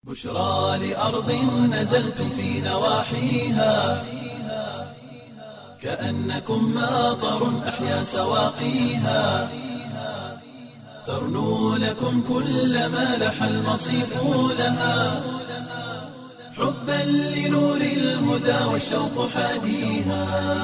بشرى لأرض نزلتم في نواحيها كأنكم ماطر أحيا سواقيها ترنو لكم كل ما لح المصيف لها حبا لنور الهدى والشوق حاديها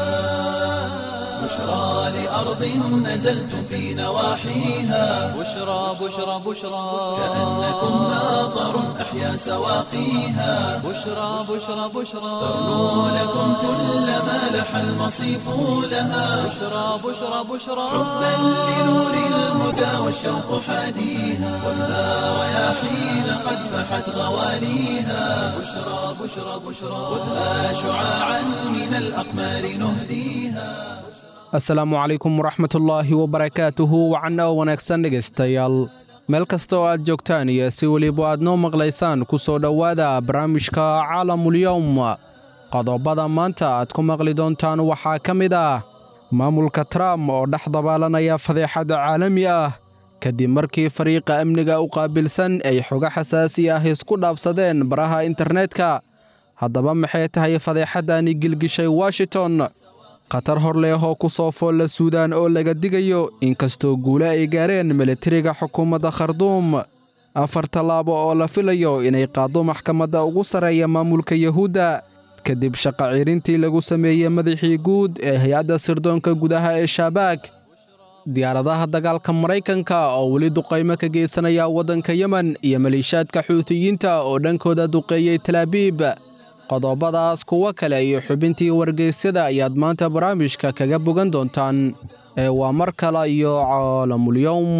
بشرى لأرض نزلتم في نواحيها بشرى بشرى بشرى كأنكم ماطر أحيا سواقيها بشرى بشرى بشرى ترنو لكم كل ما لح المصيف لها بشرى بشرى بشرى حبا لنور الهدى والشوق حاديها والنار رياحين قد فحت غواليها بشرى بشرى بشرى خذها شعاعا من الأقمار نهديها asalaamu calaykum waraxmatullaahi wabarakaatuhu wacanna oo wanaagsan dhegaystayaal meel kasta oo aad joogtaan iyo si weliba aad noo maqlaysaan ku soo dhowaada barnaamijka caalamulyowm qodobada maanta aad ku maqli doontaan waxaa ka mid ah maamulka trump oo dhex dabaalanaya fadeexad caalami ah kadib markii fariiqa amniga u qaabilsan ay xogo xasaasi ah isku dhaafsadeen baraha internetka haddaba maxay tahay fadeexaddani gilgishay washington khatar hor leh oo ku soo foolla suudaan oo laga digayo inkastoo guule ay gaareen militariga xukuumadda kharduum afar tallaabo oo la filayo inay qaaddo maxkamadda ugu sarreeya maamulka yuhuudda kadib shaqa ciirintii lagu sameeyey madaxii guud ee hay-adda sirdoonka gudaha ee shaabaag diyaaradaha dagaalka maraykanka oo weli duqaymo ka geysanaya waddanka yemen iyo maliishaadka xuutiyiinta oo dhankooda duqeeyey talaabiib qodobadaas kuwo kale iyo xubintii wargeysyada ayaad maanta barnaamijka kaga bogan doontaan ee waa mar kale iyo caalamulyowm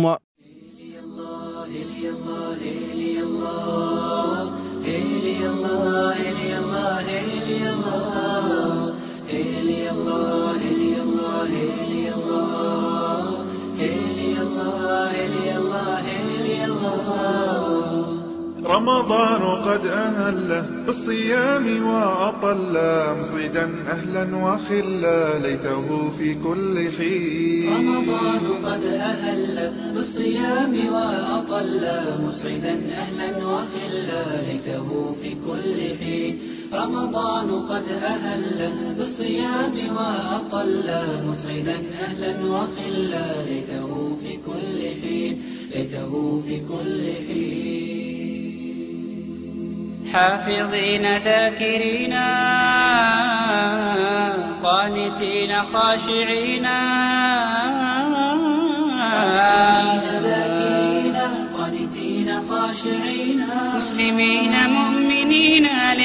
رمضان قد أهل بالصيام وأطل مصيدا أهلا وخلا ليته في كل حين رمضان قد أهل بالصيام وأطل مسعدا أهلا وخلا ليته في كل حين رمضان قد أهل بالصيام وأطل مسعدا أهلا وخلا ليته في كل حين ليته في كل حين حافظين ذاكرين قانتين خاشعين ذاكرين قانتين خاشعين مسلمين مؤمنين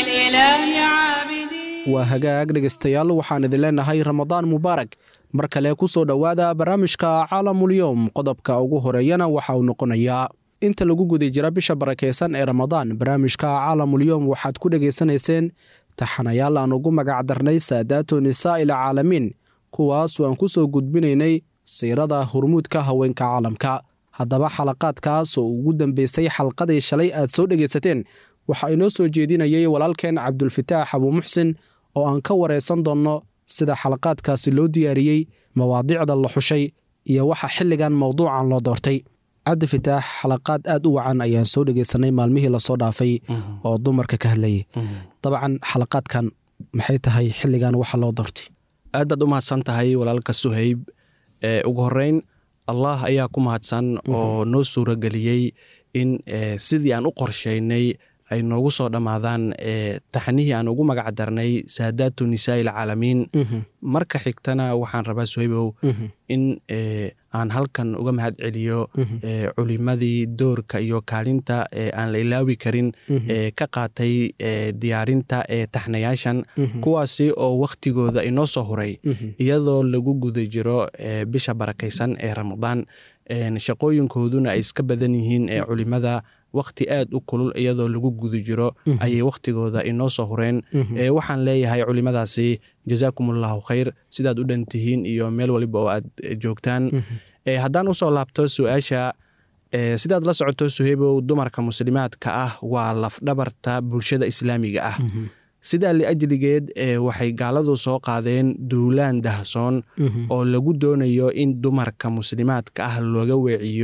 للإله عابدين waa hagaag dhegaystayaal waxaan idin leenahay ramadaan mubaarak mar kale ku soo dhowaada barnaamijka caalamulyowm qodobka ugu horeeyana waxa uu noqonayaa inta lagu guda jira bisha barakaysan ee ramadaan barnaamijka caalamulyowm waxaad ku dhegaysanayseen taxanayaal aan ugu magac darnay saadaatu nisaa'il caalamiin kuwaas aan ku soo gudbinaynay siirada hurmuudka haweenka caalamka haddaba xalaqaadkaas oo ugu dambeysay xalqadii shalay aad soo dhegaysateen waxaa inoo soo jeedinayay walaalkeen cabdulfataax abuumuxsin oo aan ka waraysan doonno sida xalaqaadkaasi loo diyaariyey mawaadiicda la xushay iyo waxa xilligan mowduucan loo doortay cabdi fitaax xalaqaad aad u wacan ayaan soo dhegaysanay maalmihii lasoo dhaafay oo dumarka ka hadlayay dabcan xalaqaadkan maxay tahay xilligan waxa loo doortay aad baad u mahadsan tahay walaalka suhayb ee ugu horeyn allah ayaa ku mahadsan oo noo suurageliyey in sidii aan u qorsheynay ay noogu soo dhammaadaan taxnihii aan ugu magac darnay saadaatu nisaai alcaalamiin marka xigtana waxaan rabaa suhaybow in aan halkan uga mahad celiyo culimadii doorka iyo kaalinta aan la ilaawi karin ka qaatay diyaarinta taxnayaashan kuwaasi oo wakhtigooda inoo soo huray iyadoo lagu guda jiro bisha barakaysan ee ramadaan shaqooyinkooduna ay iska badan yihiin culimada wakhti aad u kulul iyadoo lagu guda jiro ayay wakhtigooda inoo soo hureen waxaan leeyahay culimadaasi jazaakum allahu khayr sidaad u dhan tihiin iyo meel waliba oo aad joogtaan haddaan usoo laabto su-aasha sidaad la socoto suheybow dumarka muslimaadka ah waa lafdhabarta bulshada islaamiga ah sidaa liajligeed waxay gaaladu soo qaadeen duulaan dahsoon oo lagu doonayo in dumarka muslimaadka ah looga weeciyo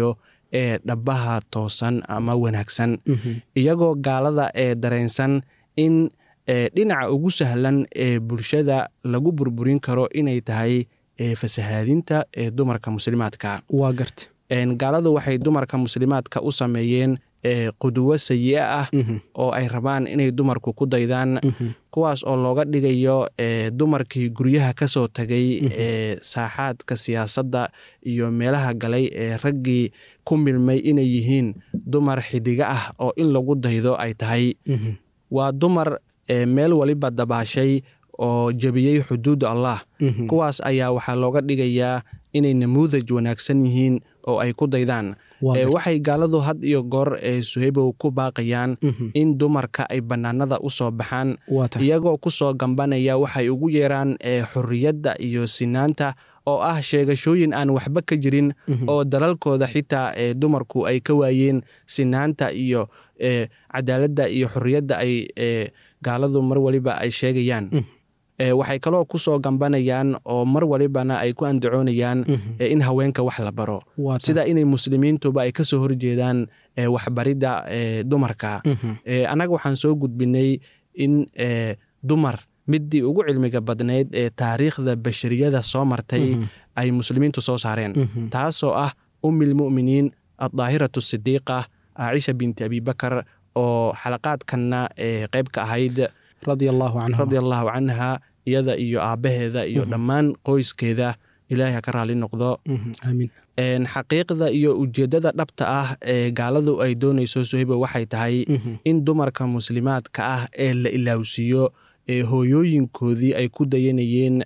ee dhabaha toosan ama wanaagsan iyagoo gaalada ee dareensan in dhinaca ugu sahlan ee bulshada lagu burburin karo inay tahay fasahaadinta ee dumarka muslimaadka waa garta gaaladu waxay dumarka muslimaadka u sameeyeen qudwo sayi-a ah oo ay rabaan inay dumarku ku daydaan kuwaas oo looga dhigayo dumarkii guryaha ka soo tagay ee saaxaadka siyaasadda iyo meelaha galay ee raggii ku milmay inay yihiin dumar xidiga ah oo in lagu daydo ay tahay waa dumar meel waliba dabaashay oo jebiyey xuduudda allah kuwaas ayaa waxaa looga dhigayaa inay namuudaj wanaagsan yihiin oo ay ku daydaan waxay gaaladu had iyo goor suhaybow ku baaqayaan in dumarka ay bannaanada u soo baxaan iyagoo ku soo gambanaya waxay ugu yeeraan xorriyadda iyo sinaanta oo ah sheegashooyin aan waxba ka jirin oo dalalkooda xitaa dumarku ay ka waayeen sinaanta iyo cadaaladda iyo xorriyadda ay gaaladu mar waliba ay sheegayaan waxay kaloo ku soo gambanayaan oo mar walibana ay ku andacoonayaan in haweenka wax la baro sida inay muslimiintuba ay kasoo horjeedaan waxbaridda dumarka annaga waxaan soo gudbinay in dumar midii ugu cilmiga badnayd ee taariikhda bashariyada soo martay ay muslimiintu soo saareen taasoo ah ummilmu'miniin addaahiratu sidiiqa caaisha binti abibakar oo xalaqaadkanna qeyb ka ahayd radia allaahu canha iyada iyo aabbaheeda iyo dhammaan qoyskeeda ilaahay ha ka raali noqdo xaqiiqda iyo ujeeddada dhabta ah ee gaaladu ay doonayso sohibo waxay tahay in dumarka muslimaadka ah ee la ilaawsiiyo ee hooyooyinkoodii ay ku dayanayeen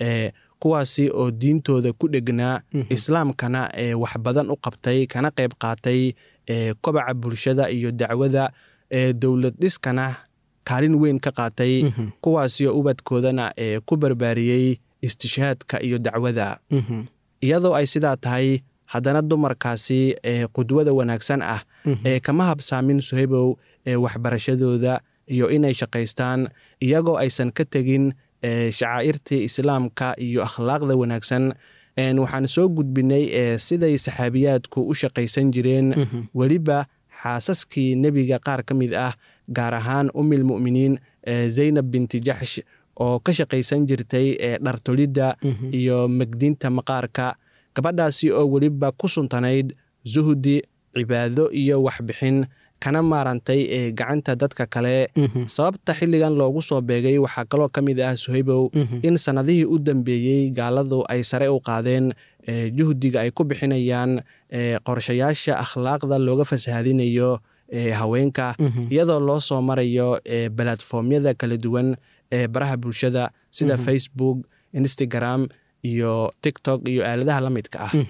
kuwaasi oo diintooda ku dhegnaa islaamkana ee wax badan u qabtay kana qayb qaatay kobaca bulshada iyo dacwada ee dowlad dhiskana kaalin weyn ka qaatay kuwaasio ubadkoodana ee ku barbaariyey istishaadka iyo dacwada iyadoo ay sidaa tahay haddana dumarkaasi ee qudwada wanaagsan ah ee kama habsaamin sohebow ee waxbarashadooda iyo inay shaqaystaan iyagoo aysan ka tegin shacaa'irtii islaamka iyo akhlaaqda wanaagsan waxaan soo gudbinay siday saxaabiyaadku u shaqaysan jireen weliba xaasaskii nebiga qaar ka mid ah gaar ahaan umilmu'miniin zaynab binti jaxsh oo ka shaqaysan jirtay dhartolidda iyo megdinta maqaarka gabadhaasi oo weliba ku suntanayd zuhdi cibaado iyo waxbixin kana maarantay ee gacanta dadka kale sababta xilligan loogu soo beegay waxaa kaloo ka mid ah suhaybow in sannadihii u dambeeyey gaaladu ay sare u qaadeen juhdiga ay ku bixinayaan qorshayaasha akhlaaqda looga fasahadinayo haweenka iyadoo loo soo marayo balatformyada kala duwan ee baraha bulshada sida facebook instagram iyo tiktok iyo aaladaha la midka ah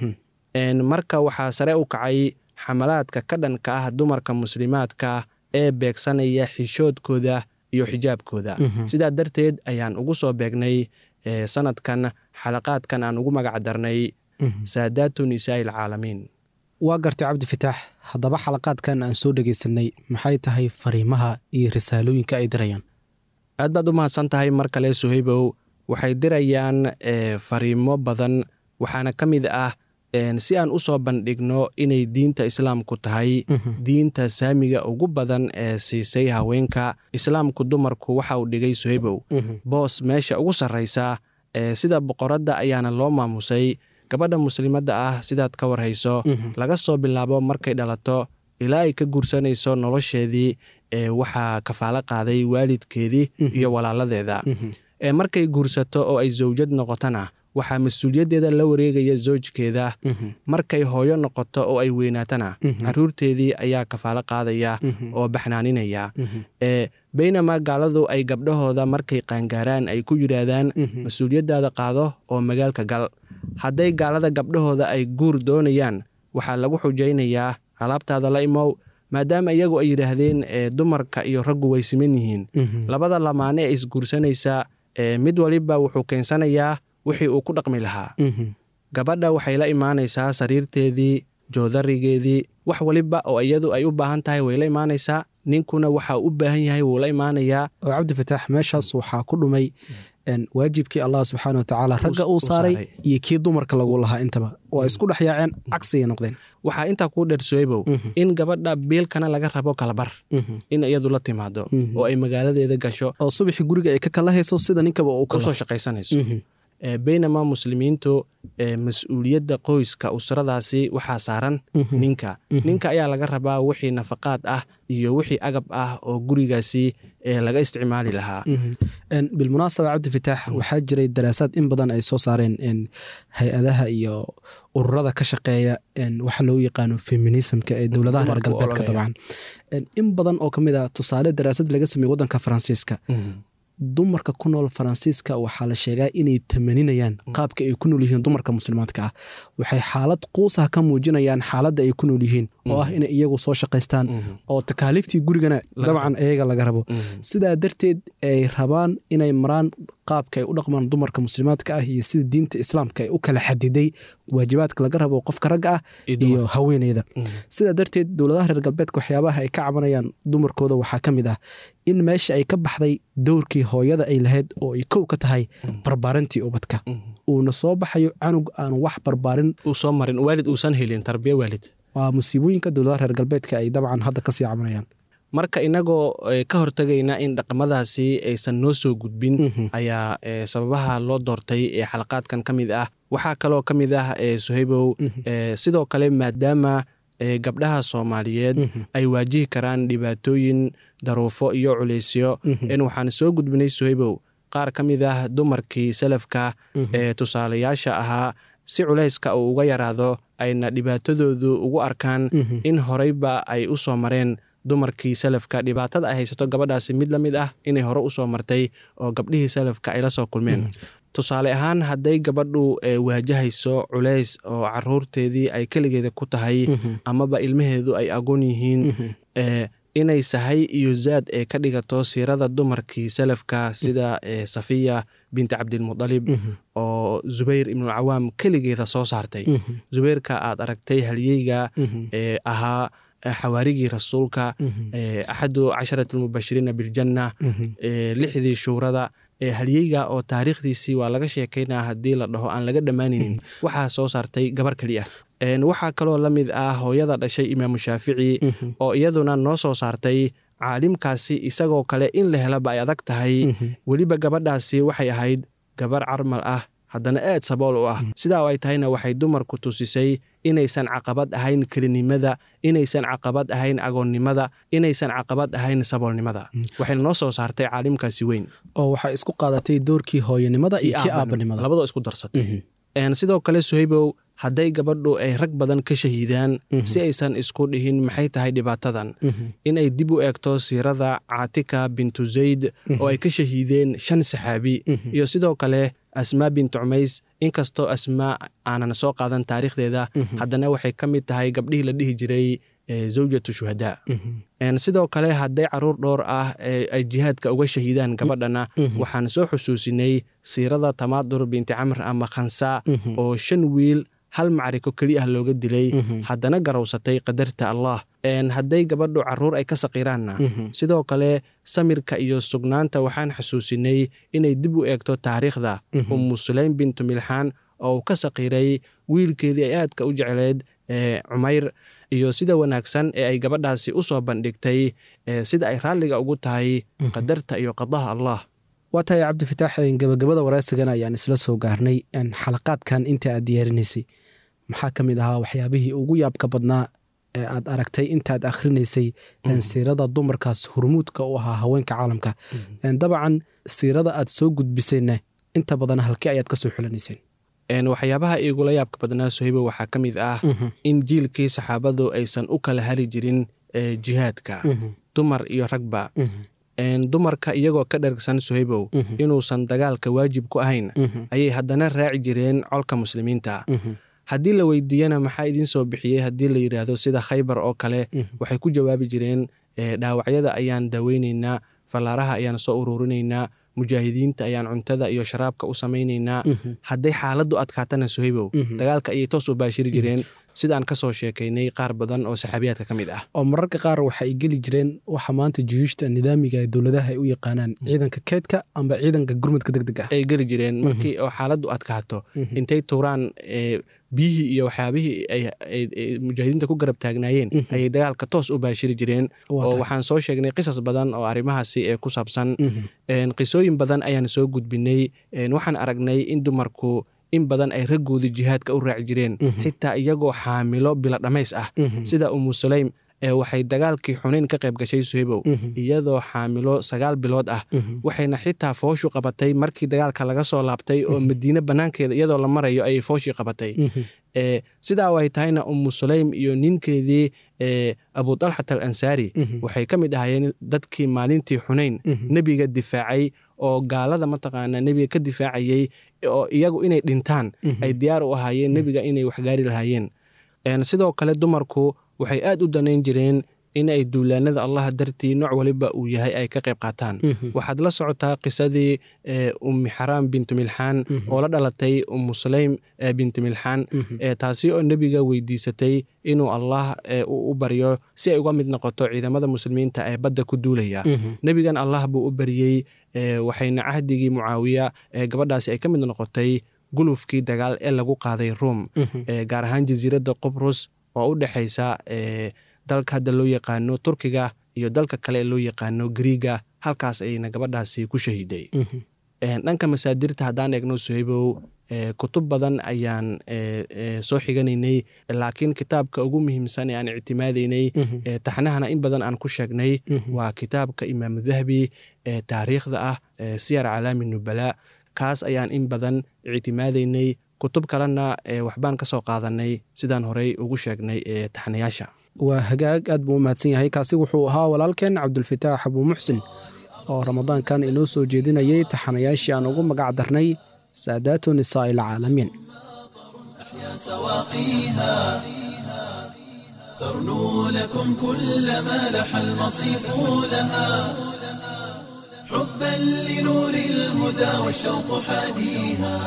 marka waxaa sare u kacay xamalaadka ka dhanka ah dumarka muslimaadka ee beegsanaya xishoodkooda iyo xijaabkooda sidaa darteed ayaan ugu soo beegnay sanadkan xalaqaadkan aan ugu magac darnay saadaatu nisaai alcaalamiin waa gartay cabdi fitaax haddaba xalaqaadkan aan soo dhegaysanay maxay tahay fariimaha iyo risaalooyinka ay dirayaan aad baad u mahadsan tahay mar kale suhaybow waxay dirayaan fariimo badan waxaana ka mid ah si aan u soo bandhigno inay diinta islaamku tahay diinta saamiga ugu badan ee siisay haweenka islaamku dumarku waxa uu dhigay suhaybow boos meesha ugu sarraysa sida boqoradda ayaana loo maamusay gabadha muslimadda ah sidaad ka warhayso laga soo bilaabo markay dhalato ilaa ay ka guursanayso nolosheedii waxaa kafaalo qaaday waalidkeedii iyo walaaladeeda markay guursato oo ay zawjad noqotona waxaa mas-uuliyaddeeda la wareegaya zoojkeeda markay hooyo noqoto oo ay weynaatana caruurteedii ayaa kafaalo qaadaya oo baxnaaninaya baynamaa gaaladu ay gabdhahooda markay qaangaaraan ay ku yidhaahdaan mas-uuliyaddaada qaado oo magaalka gal hadday gaalada gabdhahooda ay guur doonayaan waxaa lagu xujaynayaa alaabtaada la imow maadaama iyagu ay yidhaahdeen dumarka iyo raggu way siman yihiin labada lamaane ee isguursanaysa mid waliba wuxuu keensanayaa wixii uu ku dhaqmi lahaa gabadha waxay la imaanaysaa sariirteedii joodarigeedii wax waliba oo iyadu ay u baahan tahay way la imaanaysaa ninkuna waxa u baahan yahay wuu la imaanayaa oo cabdi fataax meeshaas waxaa ku dhumay een, waajibkii allah subxaana watacaala ragga uu uu saaray saaray. iyo kii dumarka lagu lahaa intaba waa isku dhex yaaceen cagsigay noqdeen waxaa intaa kuu dheer sohaybow Mhm. in gabadha biilkana laga rabo kalabar Mhm. in iyadu la timaado Mhm. oo ay magaaladeeda gasho oo subaxii guriga ay ka kala hayso sida ninkaba uu usoo kala shaqaysanayso Mhm. Eh, baynamaa muslimiintu eh, mas-uuliyadda qoyska usradaasi waxaa saaran Mhm. ninka Mhm. ninka ayaa laga rabaa wixii nafaqaad ah iyo wixii agab ah oo gurigaasi eh, laga isticmaali lahaa Mhm. Een, bilmunaasaba cabdifitaax waxaa jiray daraasaad in badan ay soo saareen een, hay-adaha iyo ururada ka shaqeeya een, waxa loo yaqaano feminismka ee dowladaha reer Dumarka u galbeedka ololeeya. dabcan Een, in badan oo ka mid ah tusaale daraasad laga sameeyey wadanka faransiiska Mhm. dumarka ku nool faransiiska waxaa la sheegaa inay tamaninayaan qaabka ay ku nool yihiin dumarka muslimaadka ah waxay xaalad quusaha ka muujinayaan xaaladda ay ku nool yihiin oo ah inay iyagu soo shaqaystaan Mhm. oo takaaliiftii gurigana dabcan iyaga laga rabo Mhm. sidaa darteed ay rabaan inay maraan qaabka ay u dhaqmaan dumarka muslimaadka ah iyo sida diinta islaamka ay u kala xadiday waajibaadka laga rabo qofka ragga ah Iyo dumarka. iyo haweeneyda Mhm. sidaa darteed dowladaha reer galbeedka waxyaabaha ay ka cabanayaan dumarkooda waxaa ka mid ah in meesha ay ka baxday dowrkii hooyada ay lahayd oo ay kow ka tahay barbaarintii ubadka Mhm. uuna soo baxayo canug aan wax barbaarin uu soo marin waalid uusan helin tarbiya waalid waa musiibooyinka dowladaha reer galbeedka ay dabcan hadda kasii cabanayaan marka inagoo eh, ka hortegayna in dhaqamadaasi aysan noo soo gudbin Mhm. ayaa eh, sababaha loo doortay ee xalaqaadkan ka mid ah waxaa kaloo ka mid ah eh, suhaybow Mhm. eh, sidoo kale maadaama eh, gabdhaha soomaaliyeed Mhm. ay waajihi karaan dhibaatooyin daruufo iyo culaysyo Mhm. in waxaan soo gudbinay suhaybow qaar ka mid ah dumarkii salafka Mhm. ee tusaalayaasha ahaa si culayska uu uga yaraado ayna dhibaatadoodu ugu arkaan Mhm. in horeyba ay u soo mareen dumarkii salafka dhibaatada ay haysato gabadhaasi mid la mid ah inay hore u soo martay oo gabdhihii salafka ay la soo kulmeen tusaale ahaan hadday gabadhu eh, waajahayso culays oo caruurteedii ay keligeeda ku tahay Mhm. amaba ilmaheedu ay agoon yihiin Mhm. eh, inay sahay iyo zaad ee ka dhigato siirada dumarkii salafka sida eh, safiya binti cabdilmudalib Mhm. oo zubayr ibnulcawaam keligeeda soo saartay Mhm. zubayrka aad aragtay halyeyga Mhm. ee ahaa eh, xawaarigii rasuulka Mhm. eh, axadu casharati lmubashiriina biljanna Mhm. eh, lixdii shuurada ee halyeyga oo taariikhdiisii waa laga sheekaynaa haddii la dhaho aan laga dhammaanaynin waxaa soo saartay gabar keliya En waxaa kaloo la mid ah hooyada dhashay imaamu shaafici Mhm. oo iyaduna noo soo saartay caalimkaasi isagoo kale in la helaba ay adag tahay Mhm. weliba gabadhaasi waxay ahayd gabar carmal ah haddana aad sabool u ah sidaa oo ay tahayna waxay dumarku tusisay inaysan caqabad ahayn kelinimada inaysan caqabad ahayn agoonnimada inaysan caqabad ahayn saboolnimada waxayna noo soo saartay caalimkaasi weyn oo waxay isku qaadatay doorkii hooyanimada iyo kii aabanimada labadoo isku darsatay Mhm. En sidoo kale suhaybow hadday gabadhu ay rag badan ka shahiidaan Mhm. si aysan isku dhihin maxay tahay dhibaatadan Mhm. inay dib u eegto siirada caatika bintu zayd oo ay ka shahiideen shan saxaabi Mhm. iyo sidoo kale asmaa bintu cumays inkastoo asmaa aanan soo qaadan taariikhdeeda Mhm. haddana waxay ka mid tahay gabdhihii la dhihi jiray eh, zawjatu shuhadaa Mhm. En sidoo kale hadday caruur dhowr ah ee ay jihaadka uga shahiidaan gabadhana Mhm. waxaan soo xusuusinay siirada tamaadur binti camr ama khansa Mhm. oo shan wiil hal macriko keli ah looga dilay Mhm. haddana garowsatay qadarta allah En hadday gabadhu caruur ay ka saqiiraanna Mhm. sidoo kale samirka iyo sugnaanta waxaan xusuusinay inay dib u eegto taariikhda Mhm. ummu sulaym bintu milxaan oo uu ka saqiiray wiilkeedii ay aadka u jecleed ee cumayr iyo sida wanaagsan ee ay gabadhaasi u soo bandhigtay ee sida ay raalliga ugu tahay qadarta iyo qadaha allah waa tahay cabdifitaax gabagabada waraysigana ayaan isla soo gaarnay En xalaqaadkan inta aad diyaarinaysay maxaa ka mid ahaa waxyaabihii ugu yaabka badnaa ee aad aragtay intaad akhrinaysay En siirada dumarkaas hurmuudka u ahaa haweenka caalamka En dabcan siirada aad soo gudbisayna inta badan halkii ayaad kasoo xulanayseen En waxyaabaha igula yaabka badnaa sohibo waxaa ka mid ah in jiilkii saxaabadu aysan u kala hali jirin ee jihaadka dumar iyo ragba En dumarka iyagoo ka dhergsan sohibow inuusan dagaalka waajib ku ahayn ayay haddana raaci jireen colka muslimiinta haddii la weydiiyana maxaa idiin soo bixiyey haddii la yidhaahdo sida khaybar oo kale waxay ku jawaabi jireen "Ee, dhaawacyada ayaan daaweyneynaa fallaaraha ayaan soo ururinaynaa mujaahidiinta ayaan cuntada iyo sharaabka u samaynaynaa hadday xaaladdu adkaatana sohibow dagaalka ayay toos u baashiri jireen sidaan kasoo sheekaynay qaar badan oo saxaabiyaadka ka mid ah oo mararka qaar waxa ay geli jireen waxa maanta juyuushta nidaamiga ee dowladaha ay u yaqaanaan ciidanka keydka amba ciidanka gurmadka deg deg ah ay geli jireen markii oo xaaladdu adkaato intay tuuraan biyihii iyo waxyaabihii ay mujaahidiinta ku garab taagnaayeen ayay dagaalka toos u baashiri jireen oo waxaan soo sheegnay qisas badan oo arrimahaasi ee ku saabsan qisooyin badan ayaan soo gudbinay waxaan aragnay in dumarku in badan ay raggoodii jihaadka u raaci jireen xitaa iyagoo xaamilo bila dhammays ah sida umu sulaym waxay dagaalkii xunayn ka qayb gashay suhebow iyadoo xaamilo sagaal bilood ah waxayna xitaa fooshu qabatay markii dagaalka laga soo laabtay oo madiine banaankeeda iyadoo la marayo ayay fooshii qabatay sidaa way tahayna umu sulaym iyo ninkeedii abu talxat al ansaari waxay ka mid ahaayeen dadkii maalintii xunayn nebiga difaacay oo gaalada mataqaanaa nebiga ka difaacayey oo iyagu inay dhintaan ay diyaar u ahaayeen nebiga inay waxgaari lahaayeen sidoo kale dumarku waxay aad u danayn jireen in ay duulaanada allah dartii nooc waliba uu yahay ay ka qayb qaataan waxaad la socotaa qisadii ummi xaraam bintu milxaan oo la dhalatay umu sulaym bintu milxaan taasi oo nebiga weydiisatay inuu allah u baryo si ay uga mid noqoto ciidamada muslimiinta ee badda ku duulaya nebigan allah buu u baryey waxayna cahdigii mucaawiya gabadhaasi ay ka mid noqotay gulufkii dagaal ee lagu qaaday ruom gaar ahaan jasiiradda qobrus oo u dhexaysa dalka hadda loo yaqaano turkiga iyo dalka kale ee loo yaqaano griiga halkaas ayayna gabadhaasi ku shahiiday dhanka masaadirta haddaan eegno suhaybow kutub badan ayaan soo xiganaynay laakiin kitaabka ugu muhiimsan ee aan ictimaadaynay taxnahana in badan aan ku sheegnay waa kitaabka imaam dahabi ee taariikhda ah siyar calaami nubala kaas ayaan in badan ictimaadaynay kutub kalena waxbaan ka soo qaadanay sidaan horey ugu sheegnay taxnayaasha waa hagaag aad buu u mahadsan yahay kaasi wuxuu ahaa walaalkeen cabdulfataax abuu muxsin oo ramadaankan inoo soo jeedinayay taxanayaashii aan ugu magac darnay saadaatu nisaa'i alcaalamiin سواقيها ترنو لكم كل ما لح المصيف لها حبا لنور الهدى والشوق حاديها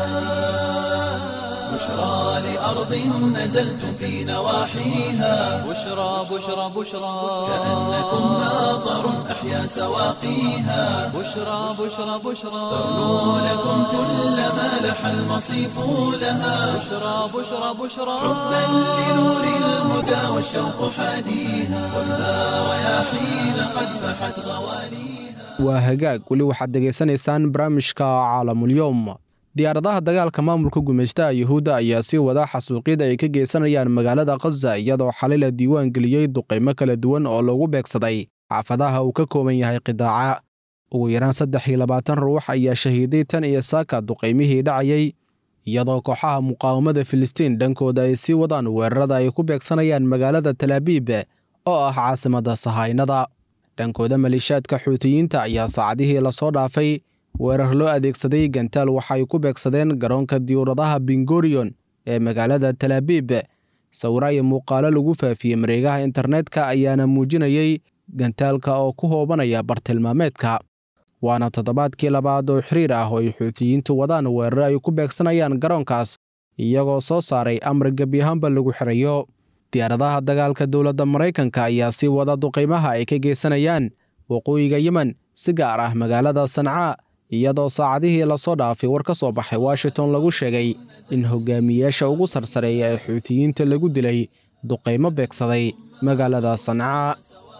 بشرى لأرض نزلتم في نواحيها بشرى بشرى بشرى كأنكم ماطر أحيا سواقيها بشرى بشرى بشرى ترنو لكم كل ما لح المصيف لها بشرى بشرى بشرى حبا لنور الهدى والشوق حاديها والنار رياحين قد فحت غواليها waa hagaag weli waxaad degaysanaysaan barnaamijka caalamulyoom diyaaradaha dagaalka maamulka gumaystaha yuhuudda ayaa sii wada xasuuqyada ay ka geysanayaan magaalada khaza iyadoo xalay la diiwaan geliyey duqaymo kala duwan oo lagu beegsaday xaafadaha uu ka kooban yahay qidaaca ugu yaraan saddex iyo labaatan ruux ayaa shahiiday tan iyo saaka duqaymihii dhacayay iyadoo kooxaha muqaawamada filistiin dhankooda ay sii wadaan weerarada ay ku beegsanayaan magaalada talaabiib oo ah caasimadda sahaynada dhankooda maleeshiyaadka xuutiyiinta ayaa saacadihii lasoo dhaafay weerar loo adeegsaday gantaal waxay ku beegsadeen garoonka diyuuradaha bingorion ee magaalada talaabiib sawira iyo muuqaalo lagu faafiyey mareegaha internetka ayaana muujinayey gantaalka oo ku hoobanaya bartilmaameedka waana toddobaadkii labaad oo xiriir ah oo ay xuutiyiintu wadaan weerar ay ku beegsanayaan garoonkaas iyagoo soo saaray amar gebi ahaanba lagu xirayo diyaaradaha dagaalka dowladda maraykanka ayaa sii wada duqaymaha ay ka geysanayaan waqooyiga yemen si gaar ah magaalada sancaa iyadoo saacadihii lasoo dhaafay war ka soo baxay washington lagu sheegay in hogaamiyeyaasha ugu sarsareeya ee xuutiyiinta lagu dilay duqaymo beegsaday magaalada sancaa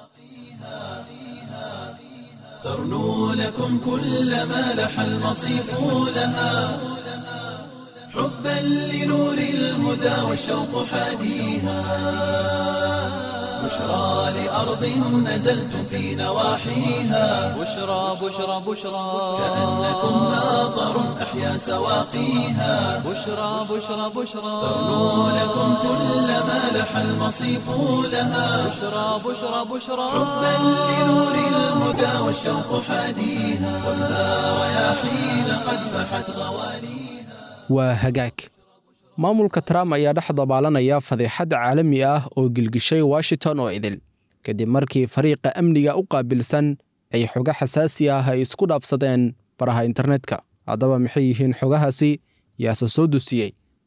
ترنو لكم كل ما لح المصيف لها حبا لنور الهدى والشوق حاديها بشرى لأرض نزلتم في نواحيها بشرى بشرى بشرى كأنكم ماطر أحيا سواقيها بشرى بشرى بشرى ترنو لكم كل ما لح المصيف لها بشرى بشرى بشرى حبا لنور الهدى والشوق حاديها والنار رياحين قد فحت غواليها waa hagaag maamulka trump ayaa dhex dabaalanaya fadeexad caalami ah oo gilgishay washington oo idil kadib markii fariiqa amniga u qaabilsan ay xogo xasaasi ah ay isku dhaafsadeen baraha internetka haddaba maxay yihiin xogahaasi yaase soo dusiyey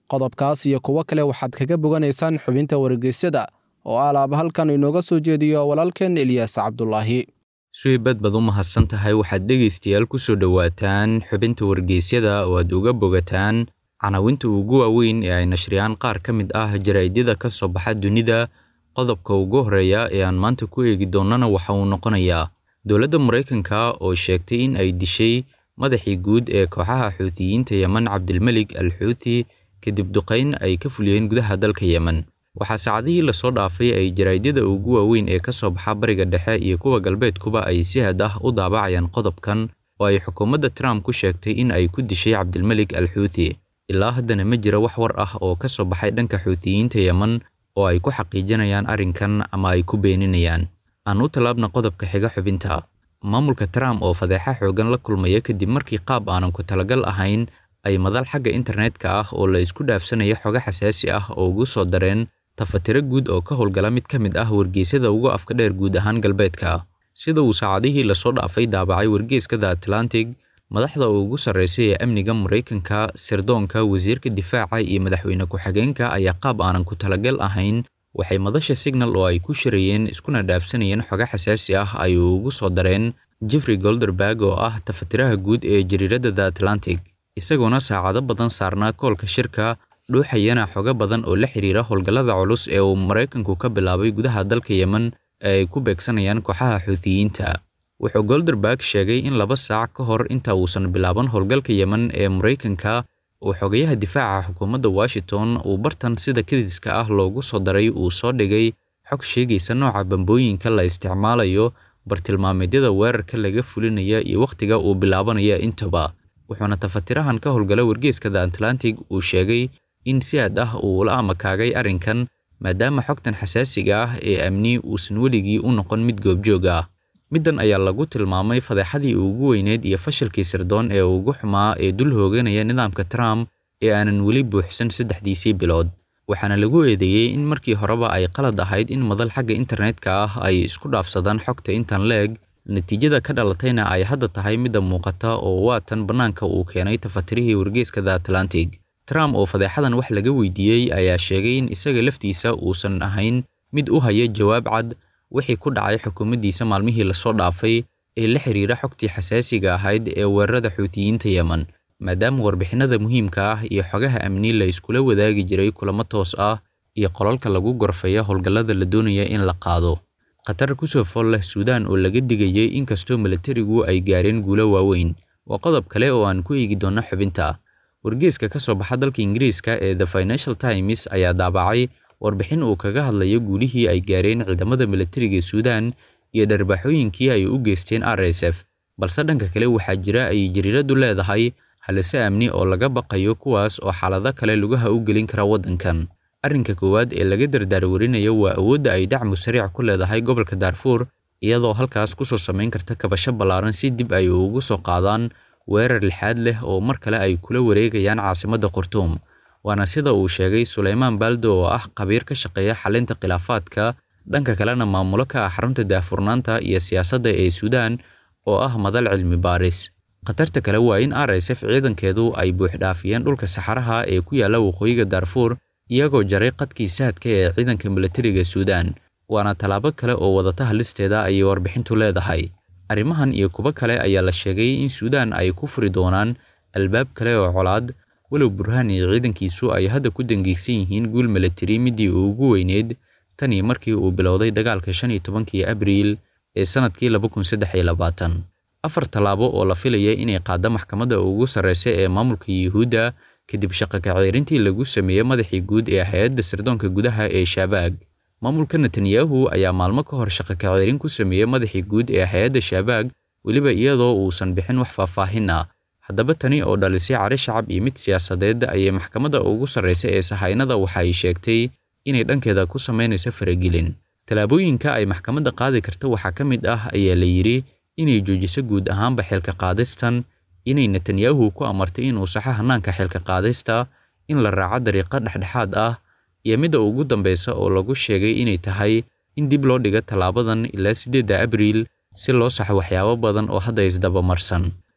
qodobkaas iyo kuwo kale waxaad kaga boganaysaan xubinta wargeysyada oo alaaba halkan inooga soo jeediyo walaalkeen eliyaas cabdulaahi suweybad baad u mahadsan tahay waxaad dhegaystayaal ku soo dhowaataan xubinta wargeysyada oo aad uga bogataan canawinta ugu waaweyn ee ay nashriyaan qaar ka mid ah jaraa'idyada ka soo baxa dunida qodobka ugu horreeya ee aan maanta ku eegi doonnana waxa uu noqonayaa dowladda maraykanka oo sheegtay in ay dishay madaxii guud ee kooxaha xuutiyiinta yemen cabdilmelig al xuuthi kadib duqayn ay ka fuliyeen gudaha dalka yemen waxaa saacadihii lasoo dhaafay ay jaraa'idyada ugu waaweyn ee ka soo baxa bariga dhexe iyo kuwa galbeedkuba ay si had ah u daabacayaan qodobkan oo ay xukuumadda trump ku sheegtay in ay ku dishay cabdilmelig al xuuthi ilaa haddana ma jira wax war ah oo ka soo baxay dhanka xuutiyiinta yemen oo ay ku xaqiijinayaan arrinkan ama ay ku beeninayaan aan u tallaabna qodobka xiga xubinta maamulka trump oo fadeexa xoogan la kulmaya kadib markii qaab aanan ku talagal ahayn ay madal xagga internetka ah oo la isku dhaafsanaya xogo xasaasi ah oo ugu soo dareen tafatiro guud oo ka howlgala mid ka mid ah wargeysyada ugu afka dheer guud ahaan galbeedka sida uu saacadihii lasoo dhaafay daabacay wargeyska the atlantic madaxda ugu sarreysay ee amniga maraykanka sirdoonka wasiirka difaaca iyo madaxweyne ku-xigeenka ayaa qaab aanan ku talagal ahayn waxay madasha signal oo ay ku shirayeen iskuna dhaafsanayeen xogo xasaasi ah ay ugu soo dareen jeffrey golderberg oo ah tafatiraha guud ee jariiradda the atlantic isagoona saacado badan saarnaa koolka shirka dhuuxayana xogo badan oo la xiriira howlgallada culus ee uu maraykanku ka bilaabay gudaha dalka yemen ee ay ku beegsanayaan kooxaha xuutiyiinta wuxuu golderberg sheegay in laba saac ka hor inta uusan bilaaban howlgalka yemen ee maraykanka uu xogayaha difaaca xukuumadda washington uu bartan sida kediska ah loogu soo daray uu soo dhigay xog sheegaysa nooca bambooyinka la isticmaalayo bartilmaameedyada weerarka laga fulinaya iyo wakhtiga uu bilaabanaya intaba wuxuuna tafatirahan ka howlgala wargeyska the atlantic uu sheegay in si aad ah uu ula amakaagay arrinkan maadaama xogtan xasaasiga ah ee amni uusan weligii u noqon mid goobjoog ah middan ayaa lagu tilmaamay fadeexadii ugu weyneed iyo fashilkii sirdoon ee ugu xumaa ee dul hooganaya nidaamka trump ee aanan weli buuxsan saddexdiisii bilood waxaana lagu eedeeyey in markii horeba ay qalad ahayd in madal xagga internetka ah ay isku dhaafsadaan xogta intan leeg natiijada ka dhalatayna ay hadda tahay midda muuqata oo waatan bannaanka uu keenay tafatirihii wargeyska the atlantic trump oo fadeexadan wax laga weydiiyey ayaa sheegay in isaga laftiisa uusan ahayn mid u haya jawaab cad wixii ku dhacay xukuumaddiisa maalmihii lasoo dhaafay ee la xiriira xogtii xasaasiga ahayd ee weerarada xuutiyiinta yemen maadaama warbixinada muhiimka ah iyo xogaha amni la iskula wadaagi jiray kulamo toos ah iyo qolalka lagu gorfeeya howlgallada la doonaya in la qaado khatar kusoo fool leh suudaan oo laga digayay inkastoo milatarigu ay gaareen guulo waaweyn waa qodob kale oo aan ku eegi doonno xubinta wargeyska ka soo baxa dalka ingiriiska ee the financial times ayaa daabacay warbixin uu kaga hadlayo guulihii ay gaareen ciidamada milatariga suudaan iyo dharbaaxooyinkii ay u geysteen r s f balse dhanka kale waxaa jira ay jariiradu leedahay halise amni oo laga baqayo kuwaas oo xaalado kale lugaha u gelin kara waddankan arrinka koowaad ee laga dardaarwarinayo waa awoodda ay dacmu sariic ku leedahay gobolka daarfuur iyadoo halkaas kusoo samayn karta kabasho ballaaran si dib ay ugu soo qaadaan weerar lixaad leh oo mar kale ay kula wareegayaan caasimadda khartuum waana sida uu sheegay suleymaan baaldo oo ah khabiir ka shaqeeya xalinta khilaafaadka dhanka kalena maamulo ka ah xarunta daahfurnaanta iyo siyaasadda ee suudaan oo ah madal cilmi baaris khatarta kale waa in r s f ciidankeedu ay buuxdhaafiyeen dhulka saxaraha ee ku yaalla waqooyiga daarfuur iyagoo jaray qadkii saadka ee ciidanka milatariga suudaan waana tallaabo kale oo wadata halisteeda ayay warbixintu leedahay arrimahan iyo kuwo kale ayaa la sheegay in suudaan ay ku furi doonaan albaab kale oo colaad walow burhaan iyo ciidankiisu ay hadda ku dangiigsan yihiin guul milatari midii ugu weyneyd tanii markii uu bilowday dagaalka shan iyo tobankii abriil ee sannadkii laba kun saddex iyo labaatan afar tallaabo oo la filaya inay qaadda maxkamadda ugu sarreysa ee maamulka yuhuudda kadib shaqo kaceerintii lagu sameeyey madaxii guud ee hay-adda sirdoonka gudaha ee shaabaag maamulka netanyahu ayaa maalmo ka hor shaqo kaceerin ku sameeyey madaxii guud ee hay-adda shaabaag weliba iyadoo uusan bixin wax faahfaahin ah haddaba tani oo dhalisay cari shacab iyo mid siyaasadeed ayay maxkamadda ugu sarreysa ee sahaynada waxa ay sheegtay inay dhankeeda ku samaynayso faragelin tallaabooyinka ay maxkamadda qaadi karta waxaa ka mid ah ayaa la yidhi inay joojiso guud ahaanba xilka qaadistan inay netanyahu ku amartay inuu saxo hannaanka xilka qaadista in la raaco dariiqo dhexdhexaad ah iyo midda ugu dambeysa oo lagu sheegay inay tahay in dib loo dhigo tallaabadan ilaa siddeedda abriil si loo saxo waxyaabo badan oo hadda isdabamarsan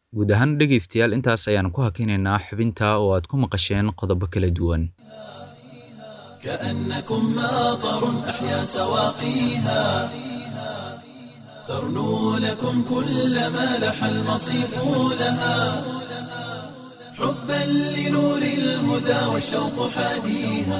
guud ahaan dhegaystayaal intaas ayaan ku hakinaynaa xubinta oo aad ku maqasheen qodobo kala duwan كأنكم ماطر أحيا سواقيها ترنو لكم كل ما لح المصيف لها حبا لنور الهدى والشوق حاديها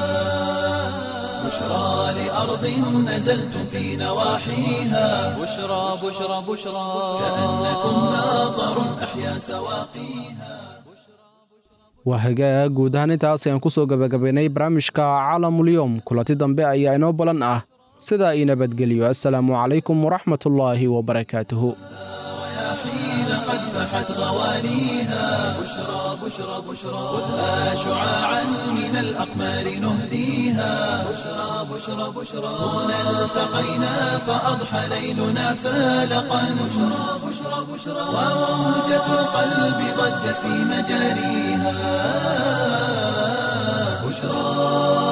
بشرى لأرض نزلتم في نواحيها بشرى بشرى بشرى كأنكم ماطر أحيا سواقيها waa hagaag guud ahaan intaas ayaan kusoo gabagabaynay barnaamijka caalamulyoom kulanti dambe ayaa inoo balan ah sidaa ii nabadgeliyo assalaamu calaykum waraxmatullaahi wabarakaatuhu حين قد فحت غواليها بشرى بشرى بشرى خذها شعاعا من الأقمار نهديها بشرى بشرى بشرى هنا التقينا فأضحى ليلنا فالقا بشرى بشرى بشرى وموجة القلب ضجت في مجاريها بشرى